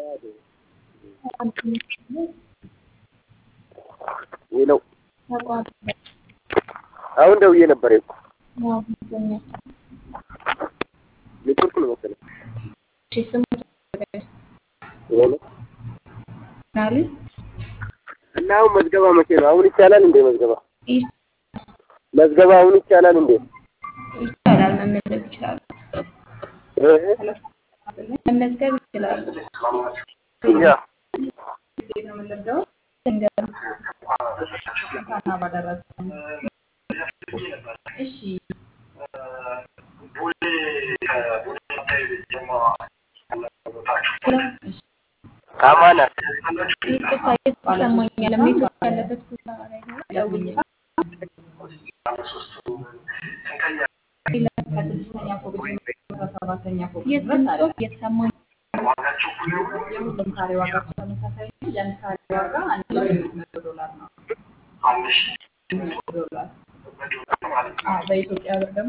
ሄሎ አሁን ደውዬ ነበር እኮ ኔትወርክ ነው መሰለኝ። ሄሎ እና አሁን መዝገባ መቼ ነው? አሁን ይቻላል እንዴ መዝገባ መዝገባ አሁን ይቻላል እንዴ? ይቻላል። መመዝገብ ይችላሉ። እህ መመዝገብ ይችላሉ። ያ አማና ይቅርታ እየተሰማኛል። ኔትወርክ ያለበት ቦታ ላይ ሆነ ደውዬ የድምፅ ጽሑፍ እየተሰማኝ የሁሉም ካሬ ዋጋቸው ተመሳሳይ ነው። የአንድ ካሬ ዋጋ አንድ ሺህ ስምንት መቶ ዶላር ነው። ዶላር አዎ፣ በኢትዮጵያ ብር ደግሞ